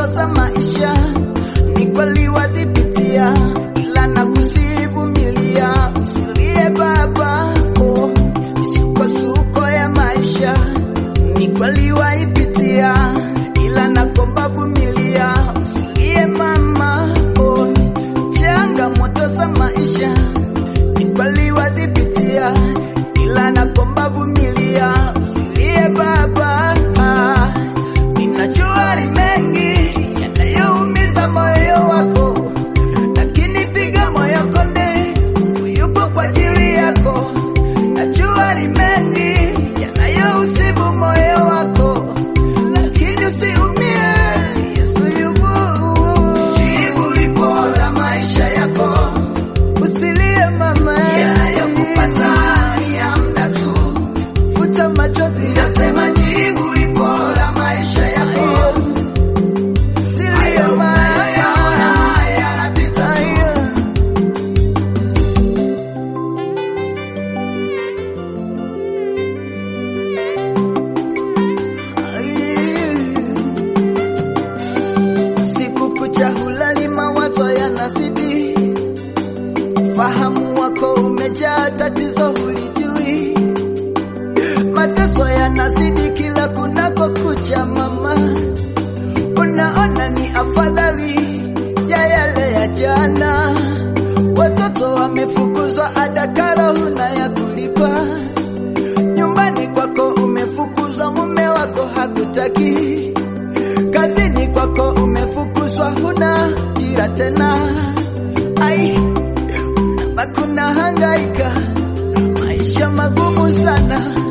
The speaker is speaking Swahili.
za maisha ni kweli wazipitia, ila na kuzivumilia. Usilie baba, oh, misukosuko ya maisha ni kweli waipitia, ila nakomba vumilia. Usilie mama, oh, changamoto za maisha ni kweli wazipitia, ila nakomba vumilia. Usilie baba, ah, ninajua ni mengi yanayoumiza moyo wako, lakini piga moyo konde, Mungu yupo kwa ajili yako. Najua ni mengi yanayousibu moyo wako, lakini usiumie, Yesu yupo. Jibu lipo la maisha yako, usilie mama, yanayokupata ni ya muda tu, futa machozi, nasema jibu lipo la maisha yako. Usilie mama, yanapita tu. Siku kucha hulali, mawazo yanazidi, fahamu wako umejaa, tatizo hulijui, mateso yanazidi kila kunako kucha. Mama, unaona ni afadhali ya yale ya jana. Watoto wamefukuzwa, ada karo huna ya kulipa nyumbani kwako umefukuzwa, mume wako hakutaki, kazini kwako umefukuzwa, huna ajira tena. Ai, unabaki unahangaika, maisha magumu sana.